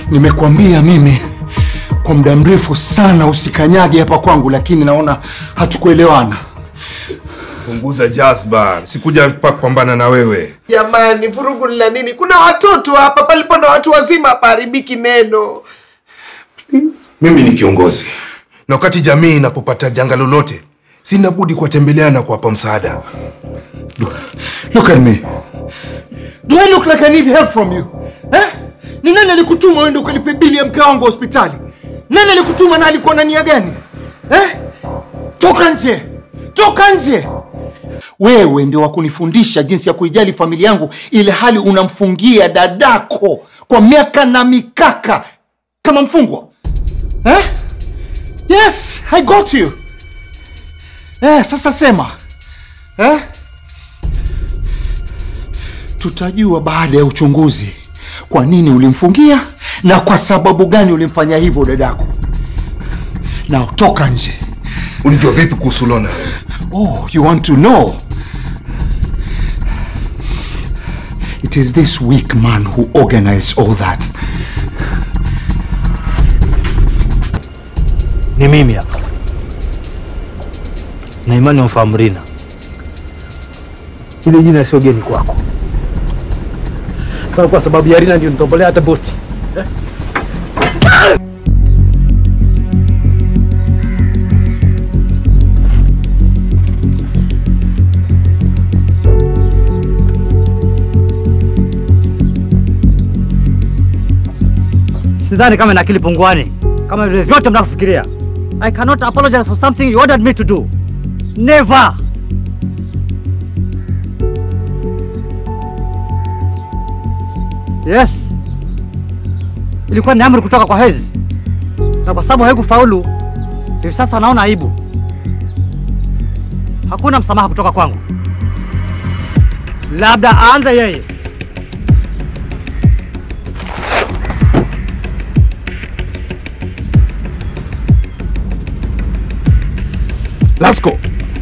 Nimekwambia mimi kwa muda mrefu sana usikanyage hapa kwangu, lakini naona hatukuelewana. Punguza jazba, sikuja hapa kupambana na wewe. Jamani, vurugu ni la nini? Kuna watoto hapa, palipo na watu wazima hapaharibiki neno. Mimi ni kiongozi, na wakati jamii inapopata janga lolote, sina budi kuwatembelea na kuwapa msaada. Look at me. Do I look like I need help from you? Eh? Ni nani alikutuma uende ukalipe bili ya mke wangu hospitali? Nani alikutuma na alikuwa na nia gani? Eh? Toka nje. Toka nje. Wewe ndio wa kunifundisha jinsi ya kuijali familia yangu ile hali unamfungia dadako kwa miaka na mikaka kama mfungwa. Eh? Yes, I got you. Eh, sasa sema. Eh? Tutajua baada ya uchunguzi kwa nini ulimfungia na kwa sababu gani ulimfanya hivyo dadako. Na toka nje. Ulijua vipi kuhusu Lona? Oh, you want to know? It is this weak man who organized all that. Ni mimi hapa na imani wamfahamu Rina. Ile jina sio geni kwako. Sasa kwa sababu ya Rina ndio nitombolea hata boti eh? Sidhani kama na akili punguani kama vile vyote mnavyofikiria. I cannot apologize for something you ordered me to do. Never. Yes. Ilikuwa ni amri kutoka kwa Hezi, na kwa sababu haikufaulu, hivi sasa naona aibu. Hakuna msamaha kutoka kwangu, labda aanze yeye. Lasko,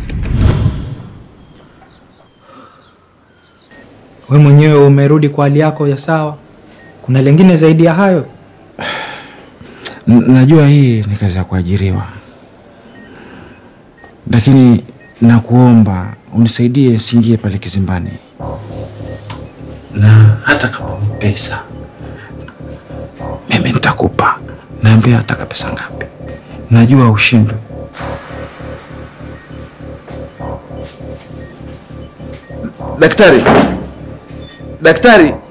we mwenyewe umerudi kwa hali yako ya sawa. Kuna lengine zaidi ya hayo? N- najua hii ni kazi ya kuajiriwa, lakini nakuomba unisaidie siingie pale kizimbani, na hata kama pesa mimi nitakupa. Naambia ataka pesa ngapi, najua ushindwe. Daktari, daktari,